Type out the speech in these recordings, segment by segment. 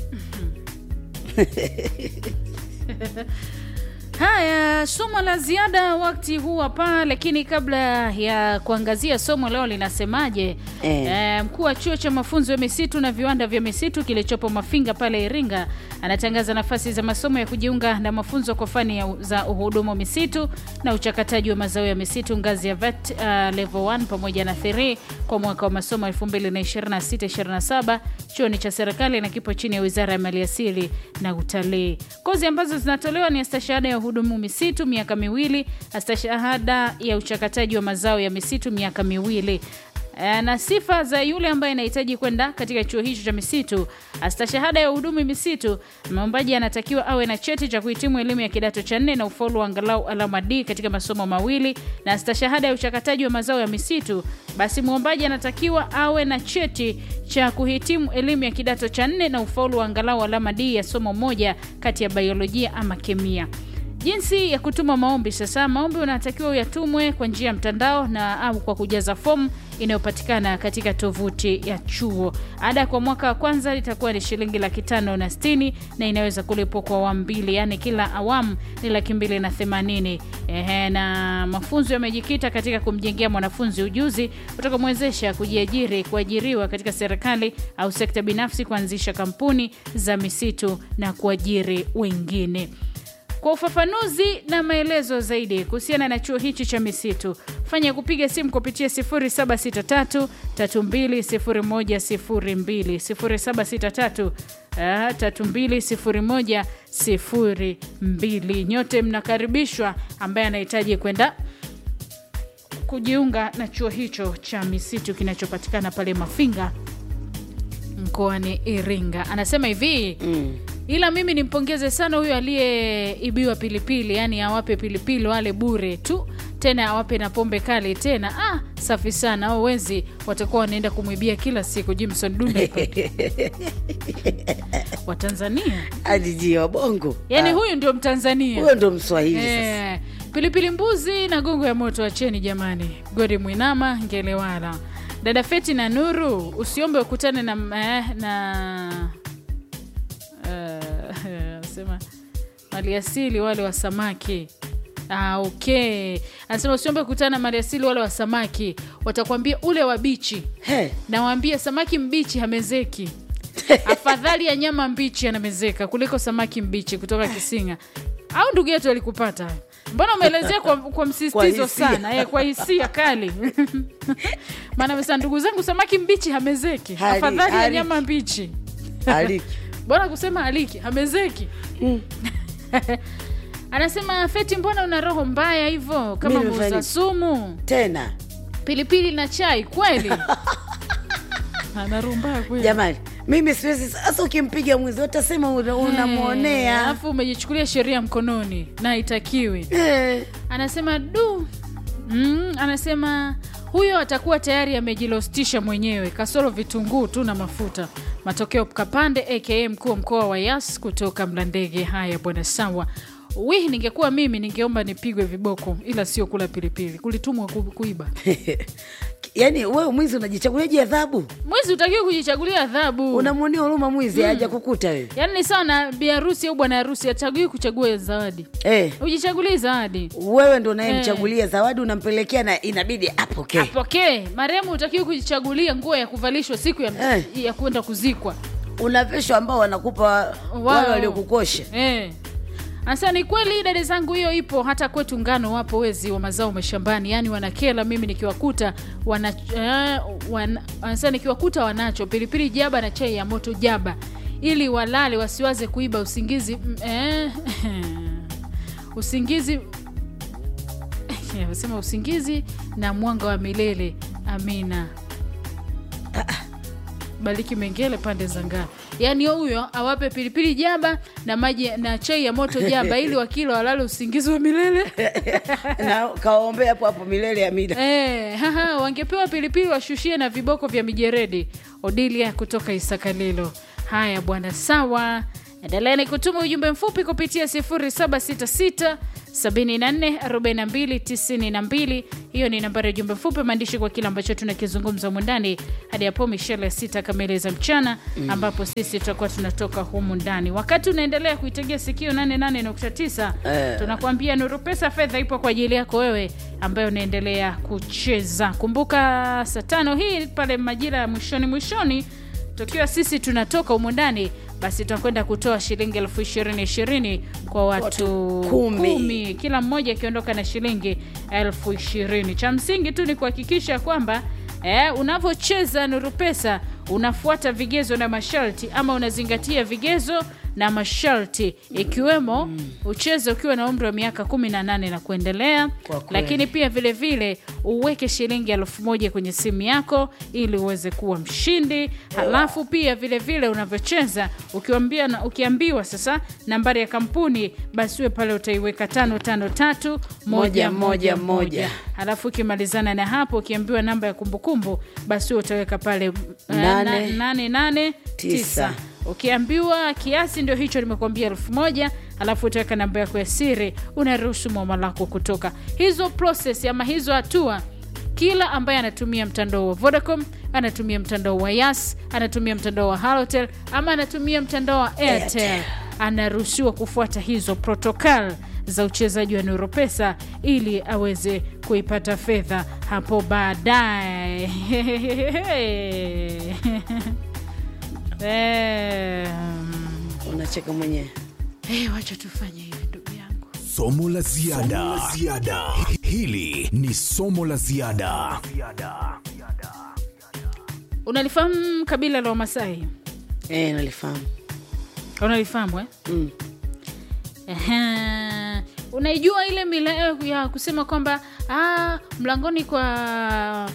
Haya, somo la ziada wakati huu hapa, lakini kabla ya kuangazia somo leo linasemaje, Eh. eh, mkuu wa chuo cha mafunzo ya misitu na viwanda vya misitu kilichopo Mafinga pale Iringa anatangaza nafasi za masomo ya kujiunga na mafunzo kwa fani ya, za uhudumu misitu na uchakataji wa mazao ya misitu ngazi ya VET uh, level 1 pamoja na 3 kwa mwaka wa masomo 2026-27 chuoni cha serikali na kipo chini ya Wizara ya Maliasili na Utalii. Kozi ambazo zinatolewa ni astashahada ya uhudumu misitu miaka miwili, astashahada ya uchakataji wa mazao ya misitu miaka miwili. Eh, na sifa za yule ambaye anahitaji kwenda katika chuo hicho cha misitu. Astashahada ya uhudumu misitu, mwombaji anatakiwa awe na cheti cha kuhitimu elimu ya kidato cha nne na ufaulu wa angalau alama D katika masomo mawili, na astashahada ya uchakataji wa mazao ya misitu, basi mwombaji anatakiwa awe na cheti cha kuhitimu elimu ya kidato cha nne na ufaulu wa angalau alama D ya somo moja kati ya biolojia ama kemia. Jinsi ya kutuma maombi sasa. Maombi unatakiwa uyatumwe kwa njia ya mtandao na au kwa kujaza fomu inayopatikana katika tovuti ya chuo. Ada kwa mwaka wa kwanza itakuwa ni shilingi laki tano na sitini na inaweza kulipwa kwa awamu mbili, yaani kila awamu ni laki mbili na themanini. Ehe, na mafunzo yamejikita katika kumjengea mwanafunzi ujuzi utakaomwezesha kujiajiri, kuajiriwa katika serikali au sekta binafsi, kuanzisha kampuni za misitu na kuajiri wengine. Kwa ufafanuzi na maelezo zaidi kuhusiana na chuo hichi cha misitu, fanya kupiga simu kupitia 0763 320102 0763 ah, 320102. Nyote mnakaribishwa ambaye anahitaji kwenda kujiunga na chuo hicho cha misitu kinachopatikana pale Mafinga mkoani Iringa. Anasema hivi Mm. ila mimi nimpongeze sana huyo aliyeibiwa pilipili, yani awape pilipili wale bure tu, tena awape na pombe kali tena. Ah, safi sana. Au wezi watakuwa wanaenda kumwibia kila siku. Jimson Dunda wa Tanzania, Adiji wa bongo yani Ah, huyu ndio Mtanzania. huyo ndo Mswahili sasa. Eh, pilipili mbuzi na gongo ya moto, acheni jamani. Godi Mwinama Ngelewala, dada Feti na Nuru, usiombe ukutane na eh, na eh, sema maliasili wale wa samaki. Ah, okay. Anasema usiombe kukutana na maliasili wale wa samaki, watakwambia ule wa bichi. He, Nawaambia samaki mbichi hamezeki. Afadhali ya nyama mbichi anamezeka kuliko samaki mbichi kutoka Kisinga. Au ndugu yetu alikupata hayo? Mbona umeelezea kwa, kwa Kwa msisitizo hisia. sana eh, kwa hisia kali maana amesema ndugu zangu, samaki mbichi hamezeki, Hali- afadhali ya hali- nyama mbichi. aliki Bora kusema aliki hamezeki. Mm. Anasema Feti, mbona una roho mbaya hivyo kama Mimi nimefanya muuza nini? sumu? tena Pilipili na chai kweli? Ana roho mbaya kweli. jamani, mimi siwezi sasa. Ukimpiga mwizi utasema una- unamwonea. alafu umejichukulia sheria mkononi na haitakiwi. Eh, Anasema du mm, anasema huyo atakuwa tayari amejilostisha mwenyewe, kasoro vitunguu tu na mafuta. Matokeo Kapande aka mkuu wa mkoa wa Yas kutoka Mlandege. Haya bwana, sawa. Wi, ningekuwa mimi ningeomba nipigwe viboko, ila sio kula pilipili, kulitumwa ku, kuiba. yaani wewe mwizi unajichaguliaje adhabu? Mwizi utakiwa kujichagulia adhabu. Unamwonea huruma mwizi haja kukuta wewe Yaani ni sawa na bi harusi au bwana harusi, achagui kuchagua zawadi, eh, ujichagulie zawadi wewe ndo unayemchagulia zawadi, unampelekea na inabidi apokee. apokee. Marehemu utakiwa kujichagulia nguo ya kuvalishwa siku ya, Eh. ya kwenda kuzikwa. Una vesho ambao wanakupa Wao. wale waliokukosha. Eh. Asa ni kweli dada zangu, hiyo ipo hata kwetu Ngano. Wapo wezi wa mazao mashambani, yaani wanakela. Mimi nikiwakuta wana, eh, wana, anasema nikiwakuta wanacho pilipili jaba na chai ya moto jaba, ili walale wasiwaze kuiba usingizi mm, eh, usingizi sema usingizi na mwanga wa milele. Amina. Baliki Mengele pande za Ngara. Yaani huyo awape pilipili jaba na maji na chai ya moto jaba, ili wakila walale usingizi wa milele. na kawaombea hapo hapo milele ya mida. Eh, haha, wangepewa pilipili washushie na viboko vya mijeredi. Odilia kutoka Isakalilo. Haya bwana, sawa. Endeleeni kutuma ujumbe mfupi kupitia 0766 744292 hiyo ni nambari ya jumbe fupi maandishi kwa kile ambacho tunakizungumza humu ndani hadi hapo mishale ya sita kamili za mchana ambapo sisi tutakuwa tunatoka humu ndani wakati unaendelea kuitegea sikio 88.9 Eh. tunakuambia nuru pesa fedha ipo kwa ajili yako wewe ambaye unaendelea kucheza kumbuka saa tano hii pale majira ya mwishoni mwishoni tukiwa sisi tunatoka humu ndani basi tunakwenda kutoa shilingi elfu ishirini ishirini kwa watu, Watu kumi. kumi kila mmoja akiondoka na shilingi elfu ishirini cha msingi tu ni kuhakikisha kwamba eh, unavyocheza nuru pesa unafuata vigezo na masharti ama unazingatia vigezo na masharti ikiwemo ucheze ukiwa na umri wa miaka 18 na kuendelea Kwa kweli. lakini pia vile vile uweke shilingi elfu moja kwenye simu yako ili uweze kuwa mshindi halafu pia vile vile unavyocheza ukiambia na, ukiambiwa sasa nambari ya kampuni basi uwe pale utaiweka tano tano tatu moja moja moja halafu ukimalizana na hapo ukiambiwa namba ya kumbukumbu basi uwe utaweka pale eh, Nane. na- nane nane Tisa. tisa ukiambiwa kiasi ndio hicho nimekuambia elfu moja alafu utaweka namba yako ya siri unaruhusu mwama lako kutoka hizo process ama hizo hatua kila ambaye anatumia mtandao wa vodacom anatumia mtandao wa yas anatumia mtandao wa halotel ama anatumia mtandao wa airtel anaruhusiwa kufuata hizo protokal za uchezaji wa neuropesa ili aweze kuipata fedha hapo baadaye Em, unacheka mwenyewe eh, wacha tufanye hivi ndugu yangu Somo la ziada. Hili ni somo la ziada. unalifahamu kabila la wamasai eh, nalifahamu unalifahamu eh? mm. Ehe. unaijua ile mila yao ya kusema kwamba ah, mlangoni kwa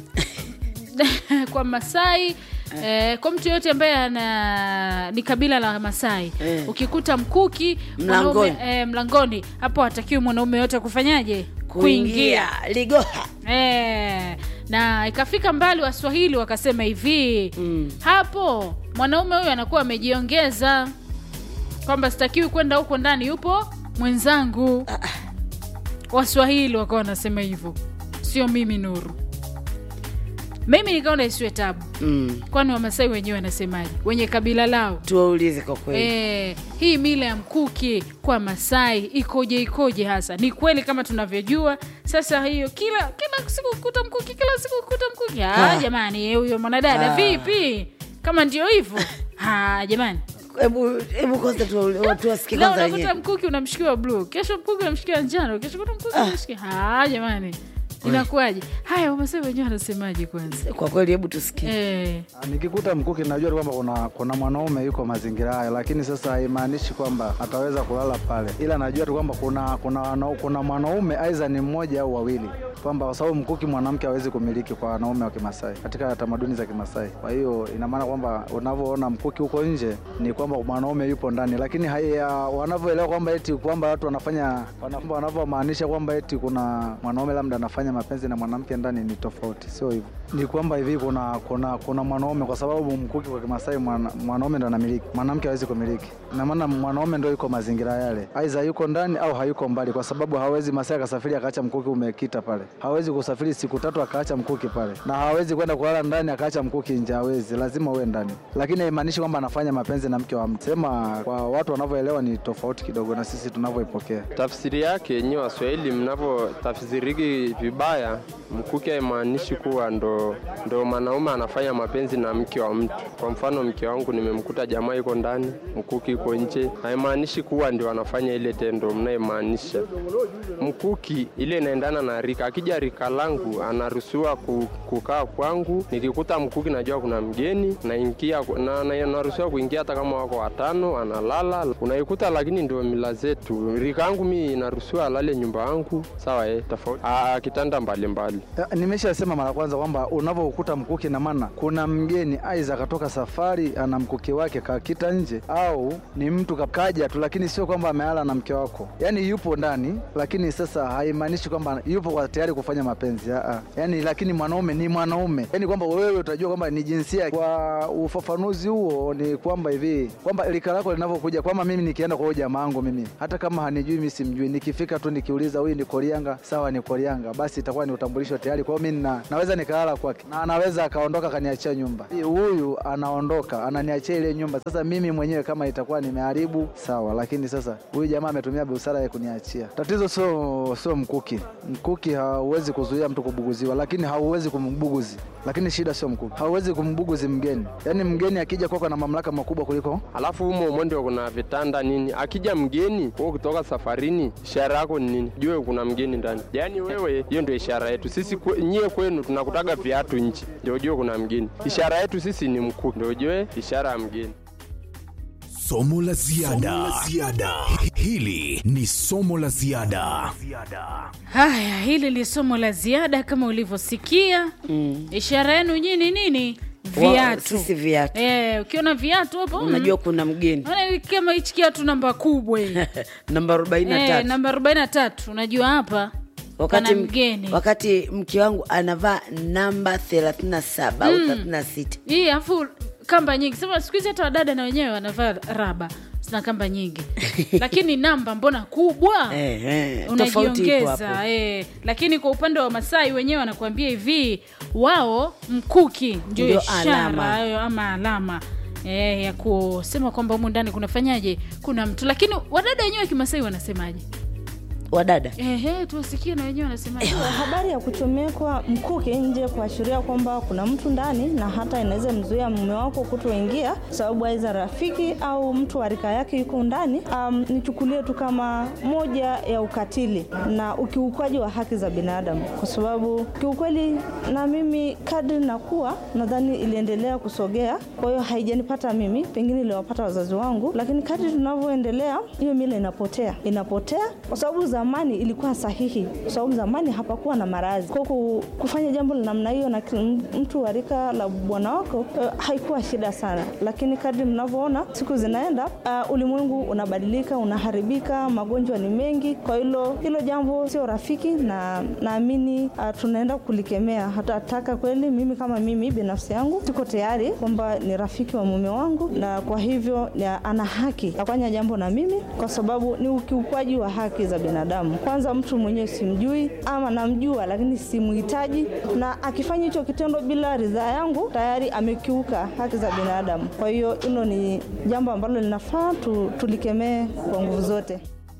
kwa masai Eh, kwa mtu yoyote ambaye ana ni kabila la masai Eh. ukikuta mkuki Mlangoni. mwanaume- eh, mlangoni hapo hatakiwi mwanaume yote kufanyaje kuingia ligoha Eh, na ikafika mbali waswahili wakasema hivi Mm. hapo mwanaume huyu anakuwa amejiongeza kwamba sitakiwi kwenda huko ndani yupo mwenzangu waswahili wakawa wanasema hivyo sio mimi nuru mimi nikaona isiwe tabu mm. kwani wamasai wenyewe wanasemaje wenye kabila lao tuwaulize kwa kweli E, hii mila ya mkuki kwa Masai ikoje ikoje hasa? Ni kweli kama tunavyojua sasa, hiyo kila kila siku kukuta mkuki, kila siku kukuta mkuki. Ah, Ah. jamani, eh, huyo mwanadada Ah. vipi? Kama ndio hivyo ah, jamani, hebu hebu kwanza tuwa- tuwasikie leo kwanza unakuta wenyewe mkuki unamshikiwa bluu, kesho mkuki unamshikiwa njano, kesho kuta mkuki unamshikiwa ah, jamani, inakuwaje? Haya, Wamasai wenyewe wanasemaje kwanza? kwa kweli hebu tusikie Eh, Nikikuta mkuki najua tu kwamba kuna, kuna mwanaume yuko mazingira hayo, lakini sasa haimaanishi kwamba ataweza kulala pale, ila najua tu kwamba kuna kuna, wana- kuna mwanaume aidha ni mmoja au wawili, kwamba kwa sababu mkuki mwanamke hawezi kumiliki kwa wanaume wa Kimasai katika tamaduni za Kimasai. Kwa hiyo ina maana kwamba unavyoona mkuki huko nje ni kwamba mwanaume yupo ndani, lakini haya wanavyoelewa kwamba eti kwamba watu wanafanya wana- wanavyomaanisha kwamba eti kuna mwanaume labda anafanya mapenzi na mwanamke ndani ni tofauti, sio hivyo. Ni kwamba hivi kuna kuna kuna mwanaume, kwa sababu mkuki kwa Kimasai mwana, mwanaume ndo anamiliki, mwanamke hawezi kumiliki. Ina maana mwanaume ndo yuko mazingira yale, aidha yuko ndani au hayuko mbali, kwa sababu hawezi Masai akasafiri akaacha mkuki umekita pale, hawezi kusafiri siku tatu akaacha mkuki pale, na hawezi kwenda kulala ndani akaacha mkuki nje, hawezi, lazima uwe ndani, lakini haimaanishi kwamba anafanya mapenzi na mke wa mtu. Sema kwa watu wanavyoelewa ni tofauti kidogo na sisi tunavyoipokea. Tafsiri yake yenyewe Waswahili mnavyotafsiriki vibaya, mkuki haimaanishi kuwa ndo, ndo mwanaume anafanya mapenzi na mke wa mtu. Kwa mfano, mke wangu nimemkuta jamaa yuko ndani, mkuki yuko nje, haimaanishi kuwa ndio anafanya ile tendo mnayemaanisha. Mkuki ile inaendana na rika. Akija rika langu anaruhusiwa ku- kukaa kwangu, nikikuta mkuki najua kuna mgeni naingia na, na, naruhusiwa kuingia hata kama wako watano, analala unaikuta, lakini ndio mila zetu. Rika yangu mi inaruhusiwa alale nyumba yangu, sawa eh, tofauti. Ah, kitanda vitanda mbalimbali. Ya, Nimeshasema mara kwanza kwamba unavyokuta mkuki na maana kuna mgeni aiza akatoka safari ana mkuki wake kakita nje, au ni mtu kaja tu, lakini sio kwamba ameala na mke wako, yaani yupo ndani, lakini sasa haimaanishi kwamba yupo kwa tayari kufanya mapenzi aa. Yani lakini mwanaume ni mwanaume, yani kwamba wewe utajua kwamba ni jinsia. Kwa ufafanuzi huo ni kwamba hivi kwamba lika lako linavyokuja, kwamba mimi nikienda kwa huyo jamaa wangu mimi, hata kama hanijui mimi simjui, nikifika tu nikiuliza huyu ni Korianga, sawa ni Korianga, basi itakuwa ni utambulisho tayari. Kwa hiyo mimi na, naweza nikalala kwake na anaweza akaondoka akaniachia nyumba. Huyu anaondoka ananiachia ile nyumba. Sasa mimi mwenyewe kama itakuwa nimeharibu sawa, lakini sasa huyu jamaa ametumia busara ya kuniachia. Tatizo sio sio mkuki. Mkuki hauwezi kuzuia mtu kubuguziwa, lakini hauwezi kumbuguzi. Lakini shida sio mkuki, hauwezi kumbuguzi mgeni. Yaani mgeni akija kwako na mamlaka makubwa kuliko Alafu humo humo ndio kuna vitanda nini. Akija mgeni wewe kutoka safarini, ishara yako ni nini? Jue kuna mgeni ndani. Yaani wewe, hiyo ndio ishara yetu sisi. Kwe, nyie kwenu tunakutaga viatu nchi, ndio ujue kuna mgeni. Ishara yetu sisi ni mkuki, ndio ujue ishara ya mgeni. Somo la ziada. Hili ni somo la ziada. Haya, hili ni somo la ziada kama ulivyosikia. Ishara yenu nyinyi nini? Wa- Viatu. sisi viatu Eh, ukiona viatu hapo unajua kuna mgeni Unaona kama hichi kiatu namba kubwa hii. namba arobaini na Eh, tatu namba 43 unajua hapa wakati, pana m- mgeni. wakati mke wangu anavaa namba thelathini na saba au thelathini na sita Hii afu kamba nyingi. Sema siku hizi hata wadada na wenyewe wanavaa raba. Zina kamba nyingi. Lakini namba mbona kubwa? Eh, eh, tofauti ipo hapo. unajiongeza eh. Lakini kwa upande wa Masai wenyewe wanakuambia hivi, wao mkuki ndio Ndio ishara alama. hayo ama alama eh, ya kusema kwamba humu ndani kunafanyaje, kuna mtu. Lakini wadada wenyewe wa Kimasai wanasemaje? wadada Ehe, tuwasikie na wenyewe wanasemaje. Habari ya kuchomekwa mkuki nje kuashiria kwamba kuna mtu ndani, na hata inaweza mzuia mume wako kutoingia sababu aidha rafiki au mtu wa rika yake yuko ndani. Um, nichukulie tu kama moja ya ukatili na ukiukwaji wa haki za binadamu, kwa sababu kiukweli, na mimi kadri nakuwa nadhani iliendelea kusogea. Kwa hiyo haijanipata mimi, pengine iliwapata wazazi wangu, lakini kadri tunavyoendelea hiyo mila inapotea, inapotea kwa sababu zamani ilikuwa sahihi, kwa sababu zamani hapakuwa na maradhi. Kwa ku- kufanya jambo la namna hiyo na kil- mtu wa rika la bwana wako eh, haikuwa shida sana, lakini kadri mnavyoona siku zinaenda, uh, ulimwengu unabadilika, unaharibika, magonjwa ni mengi. Kwa hilo hilo jambo sio rafiki, na naamini uh, tunaenda kulikemea. Hatataka kweli, mimi kama mimi binafsi yangu siko tayari kwamba ni rafiki wa mume wangu, na kwa hivyo ni- ana haki ya kufanya jambo na mimi, kwa sababu ni ukiukwaji wa haki za binadamu. Kwanza mtu mwenyewe simjui ama namjua, lakini simhitaji, na akifanya hicho kitendo bila ridhaa yangu tayari amekiuka haki za binadamu. Kwa hiyo hilo ni jambo ambalo linafaa tu, tulikemee kwa nguvu zote.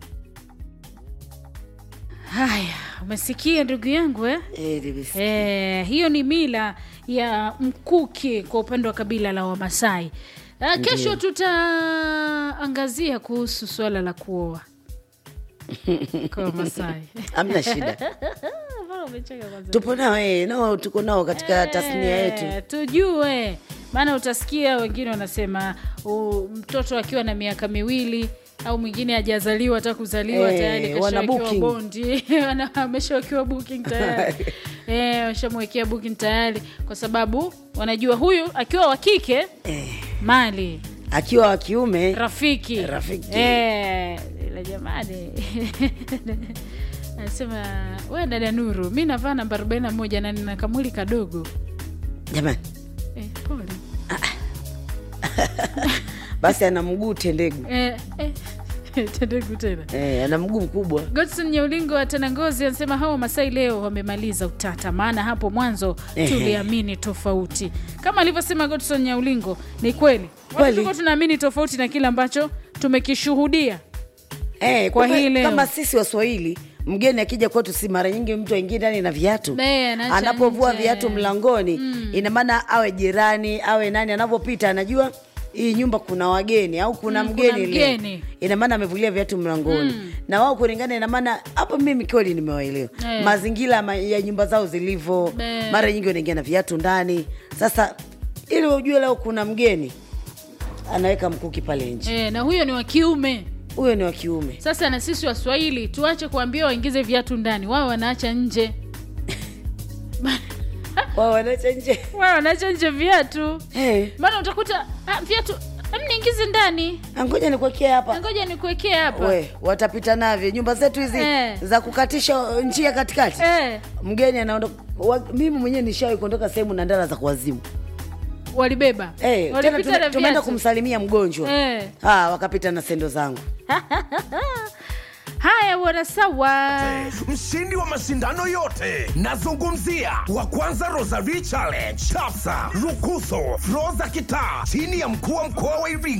Haya, umesikia ndugu yangu eh? Eh, nimesikia. Eh, hiyo ni mila ya mkuki kwa upande wa kabila la Wamasai. Uh, kesho tutaangazia kuhusu swala la kuoa kwa Wamasai. hamna shida Mbona umecheka kwanza? tupo nao eh, nao tuko nao katika tasnia yetu Eh, tujue maana utasikia wengine wanasema uh, mtoto akiwa na miaka miwili au mwingine hajazaliwa hata kuzaliwa Eh, tayari wana kashawekewa booking. bondi Wana- ameshawekewa booking tayari eh, washamwekea booking tayari kwa sababu wanajua huyu akiwa wa kike mali akiwa wa kiume rafiki Rafiki. eh, ila jamani anasema we dada Nuru, mi navaa namba 41 na nina kamwili kadogo jamani eh, pole basi ana mguu tendegu eh, eh, tendegu tena eh, ana mguu mkubwa Godson Nyaulingo wa Tanangozi anasema hawa Masai leo wamemaliza utata, maana hapo mwanzo Ehe. tuliamini tofauti. Kama alivyosema Godson Nyaulingo, ni kweli watu Kweli. tulikuwa tunaamini tofauti na kile ambacho tumekishuhudia. eh, Kwa kumbe hii leo. kama sisi waswahili mgeni akija kwetu si mara nyingi mtu aingie ndani na viatu Eh, anaacha anapovua nje. viatu mlangoni ina maana awe jirani awe nani anavyopita anajua hii nyumba kuna wageni au kuna Mm, mgeni kuna leo. mgeni. ina maana amevulia viatu mlangoni na wao kulingana ina maana hapo mimi kweli nimewaelewa Eh. mazingira ma- ya nyumba zao zilivyo Eh. mara nyingi wanaingia na viatu ndani sasa ili ujue leo kuna mgeni anaweka mkuki pale nje Eh, na huyo ni wa kiume. huyo ni wa kiume Sasa na sisi Waswahili tuache kuambia waingize viatu ndani, wao wanaacha nje. wao wanacha nje wao wanacha nje viatu hey, maana utakuta ah, viatu em, niingize ndani ngoja nikuwekee hapa ngoja nikuwekee hapa we watapita navyo nyumba zetu hizi Eh. za kukatisha njia katikati eh, mgeni anaondoka wa- mimi mwenyewe nishawahi kuondoka sehemu na ndara za kuwazimu walibeba hey, tena walipita tume- na tumeenda viatu kumsalimia mgonjwa Eh. ah, wakapita na sendo zangu haya bwana sawa mshindi wa mashindano yote nazungumzia wa kwanza rosary challenge tafsa rukuso flo za kitaa chini ya mkuu wa mkoa wa iringa